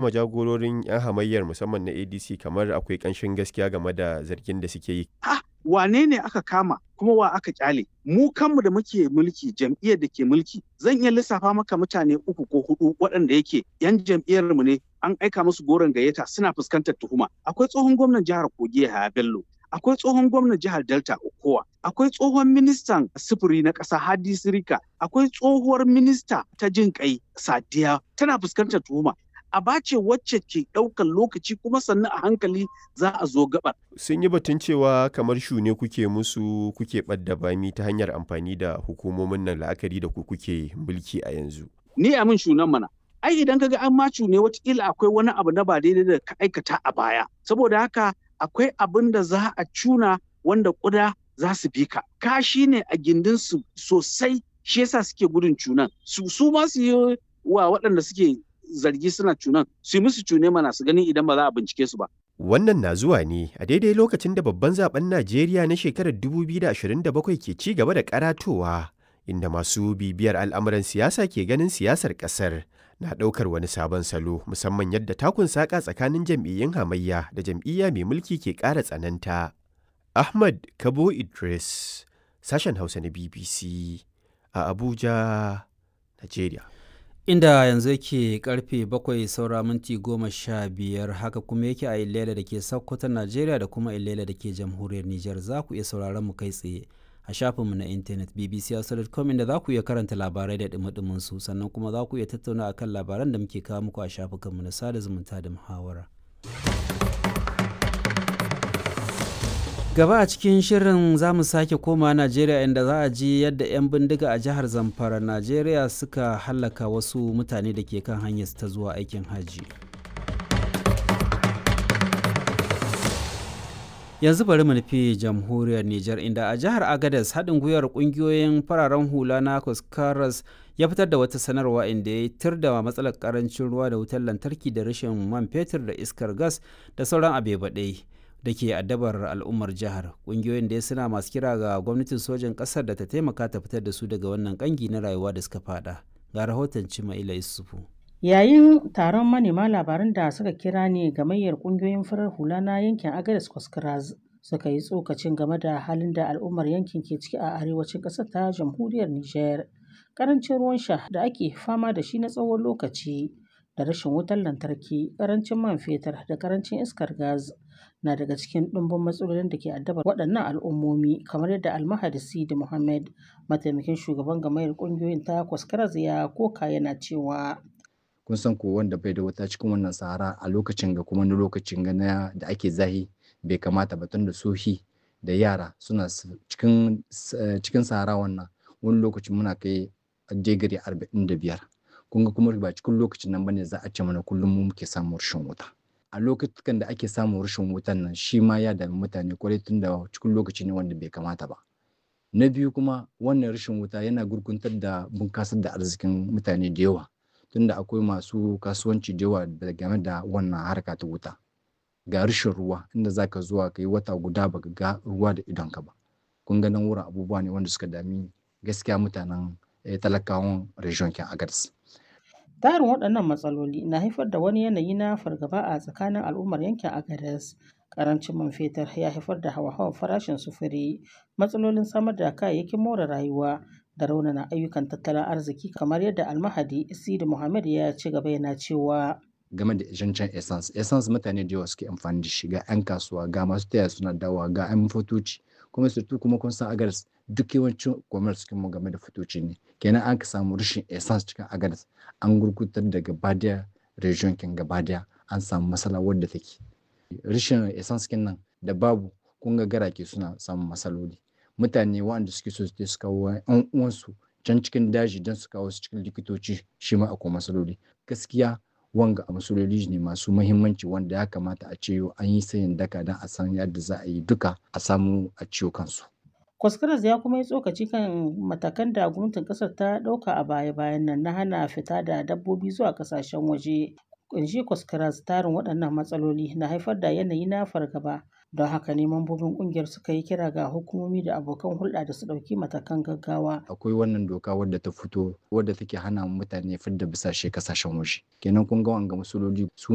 ma jagororin 'yan hamayyar musamman na adc kamar akwai ƙanshin gaskiya game da zargin da suke yi ah wane ne aka kama kuma wa aka kyale mu kanmu da muke mulki jam'iyyar da ke mulki zan iya lissafa maka mutane uku ko hudu waɗanda yake yan jam'iyyar mu ne an aika musu goron gayyata suna fuskantar tuhuma akwai tsohon gwamnan jihar kogi Yahaya Bello akwai tsohon gwamnan jihar Delta Okowa akwai tsohon ministan sufuri na ƙasa Hadi Sirika akwai tsohuwar minista ta jin kai Sadiya tana fuskantar tuhuma aba ce wacce ke ɗaukar lokaci kuma sannan a hankali za a zo gabar. sun yi batun cewa kamar shune kuke musu kuke ɓadda bami ta hanyar amfani da hukumomin nan la'akari da ku kuke mulki a yanzu. Ni a min shunan mana. Ai idan kaga an macu ne watakila akwai wani abu na ba daidai da ka aikata a baya. Saboda haka akwai abin da za a cuna wanda kuda za su bi ka. Kashi ne a gindinsu sosai shi yasa suke gudun cunan. Su su ma su yi wa waɗanda suke zargi suna cunan su yi musu cune mana su gani idan ba za a bincike su ba. Wannan na zuwa ne a daidai lokacin da babban zaben Najeriya na shekarar 2027 ke ci gaba da karatowa inda masu bibiyar al'amuran siyasa ke ganin siyasar ƙasar na ɗaukar wani sabon salo musamman yadda takun saƙa tsakanin jam'iyyun hamayya da jam'iyya mai mulki ke ƙara tsananta. Ahmad Kabo Idris, sashen Hausa na BBC a Abuja, Najeriya. inda yanzu yake karfe bakwai saura minti goma sha biyar haka kuma yake a ilela da ke sokoton najeriya da kuma ilela da ke jamhuriyar niger za ku iya sauraron mu kai tsaye a shafinmu na intanet bbc.com inda za ku iya karanta labarai da dumi su sannan kuma za ku iya tattauna akan labaran da muke kawo muku a shafukanmu na sada zumunta da muhawara. gaba a cikin shirin za mu sake koma najeriya inda za a ji yadda 'yan bindiga a jihar zamfara najeriya suka hallaka wasu mutane da ke kan hanyar ta zuwa aikin hajji yanzu bari mu nufi jamhuriyar niger inda a jihar agadez haɗin gwiwar ƙungiyoyin fararen hula na kuskaras ya fitar da wata sanarwa inda ya tir da matsalar karancin ruwa da wutar lantarki da rashin man fetur da iskar gas da sauran abebaɗai da ke addabar al'ummar jihar ƙungiyoyin da suna masu kira ga gwamnatin sojin ƙasar da ta taimaka ta fitar da su daga wannan ƙangi na rayuwa da suka fada ga rahoton cimaila isufu yayin taron manema labaran da suka kira ne gamayyar ƙungiyoyin farar hula na yankin agadas kwaskras suka yi tsokacin game da halin da al'ummar yankin ke ciki a arewacin ƙasar ta jamhuriyar niger ƙarancin ruwan sha da ake fama da shi na tsawon lokaci da rashin wutar lantarki ƙarancin man fetur da ƙarancin iskar gas na daga cikin ɗumbin matsalolin da ke addabar waɗannan al'ummomi kamar yadda almahadi sidi muhammad mataimakin shugaban gamayar ƙungiyoyin ta kwaskaraz ya koka yana cewa kun san ko wanda bai da wuta cikin wannan sahara a lokacin ga kuma lokacin ga da ake zahi bai kamata ba tun da sohi da yara suna cikin cikin sahara wannan wani lokacin muna kai digiri arba'in da biyar kun ga kuma ba cikin lokacin nan bane za a ce mana kullum mu muke samun rashin wuta a lokutan da ake samun rashin wutan nan shi ma ya dami mutane kwarai tun da cikin lokaci ne wanda bai kamata ba na biyu kuma wannan rashin wuta yana gurguntar da bunkasar da arzikin mutane da yawa tunda akwai masu kasuwanci da yawa da game da wannan harka ta wuta ga rashin ruwa inda zaka zuwa ka yi wata guda baka ga ruwa da idonka ba kun ga nan wurin abubuwa ne wanda suka dami gaskiya mutanen talakawan region kin agars Tarin waɗannan matsaloli na haifar da wani yanayi na fargaba a tsakanin al'ummar yankin Agadez. Karancin man fetur ya haifar da hawa-hawan farashin sufuri, matsalolin samar da kayayyakin more rayuwa da raunana ayyukan tattalin arziki kamar yadda almahadi Sidi Muhammad ya ci gaba yana cewa game da zancen essence essence mutane da yawa suke amfani da shi ga 'yan kasuwa ga masu taya suna dawa ga 'yan fotoci kuma surtu kuma kun san agadas duk yawancin commerce mu game da fotoci ne kenan an ka samu rashin essence cikin agadas an gurgutar da gabadiya region kin gabadiya an samu matsala wadda take rashin essence kin nan da babu kun ga garake suna samun matsaloli mutane waɗanda suke so su kawo 'yan uwansu can cikin daji don su kawo su cikin likitoci shi ma akwai matsaloli gaskiya wanga a matsaloli ne masu mahimmanci wanda ya kamata a ce an yi sayin daka don a san yadda za a yi duka a samu a ciwo kansu. Kwaskaras ya kuma yi tsokaci kan matakan da gwamnatin kasar ta ɗauka a baya-bayan nan na hana fita da dabbobi zuwa ƙasashen waje. Kunshi Kwaskaras tarin waɗannan matsaloli na haifar da yanayi na fargaba don haka ne mambobin ƙungiyar suka yi kira ga hukumomi da abokan hulɗa da su ɗauki matakan gaggawa. Akwai wannan doka wadda ta fito wadda take hana mutane fidda bisashe kasashen waje. Kenan kun ga wanga matsaloli su